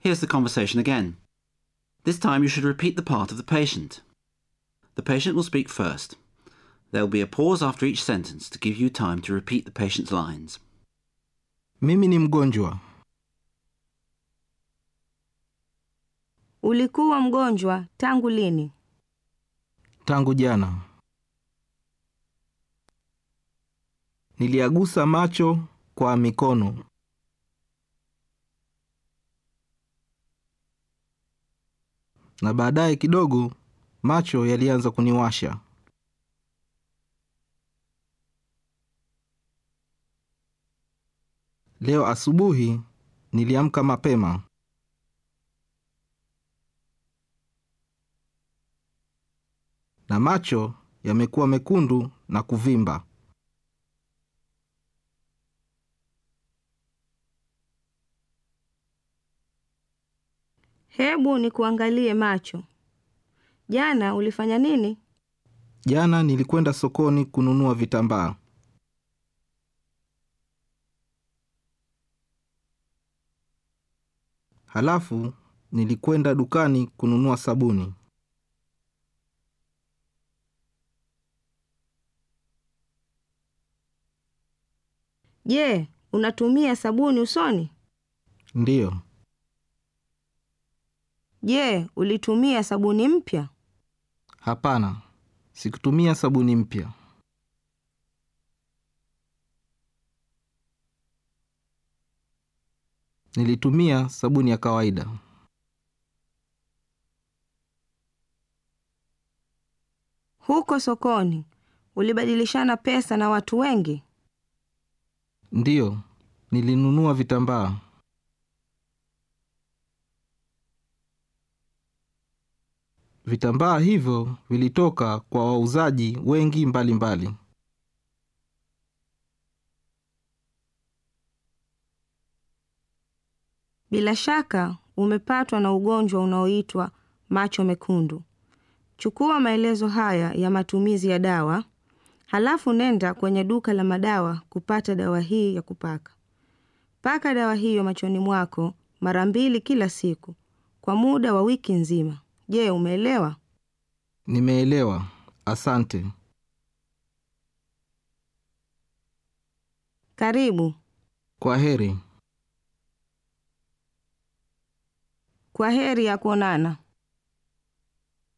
Here's the conversation again. This time you should repeat the part of the patient. The patient will speak first. There will be a pause after each sentence to give you time to repeat the patient's lines. Mimi ni mgonjwa. Ulikuwa mgonjwa tangu lini? Tangu jana. Niliagusa macho kwa mikono. Na baadaye kidogo macho yalianza kuniwasha. Leo asubuhi niliamka mapema. Na macho yamekuwa mekundu na kuvimba. Hebu nikuangalie macho. Jana ulifanya nini? Jana nilikwenda sokoni kununua vitambaa. Halafu nilikwenda dukani kununua sabuni. Je, unatumia sabuni usoni? Ndiyo, Je, ulitumia sabuni mpya? hapana, sikutumia sabuni mpya. Nilitumia sabuni ya kawaida. Huko sokoni ulibadilishana pesa na watu wengi? Ndiyo, nilinunua vitambaa. Vitambaa hivyo vilitoka kwa wauzaji wengi mbalimbali mbali. Bila shaka umepatwa na ugonjwa unaoitwa macho mekundu. Chukua maelezo haya ya matumizi ya dawa, halafu nenda kwenye duka la madawa kupata dawa hii ya kupaka. Paka dawa hiyo machoni mwako mara mbili kila siku kwa muda wa wiki nzima. Je, umeelewa? Nimeelewa, asante. Karibu. Kwa heri. Kwa heri ya kuonana.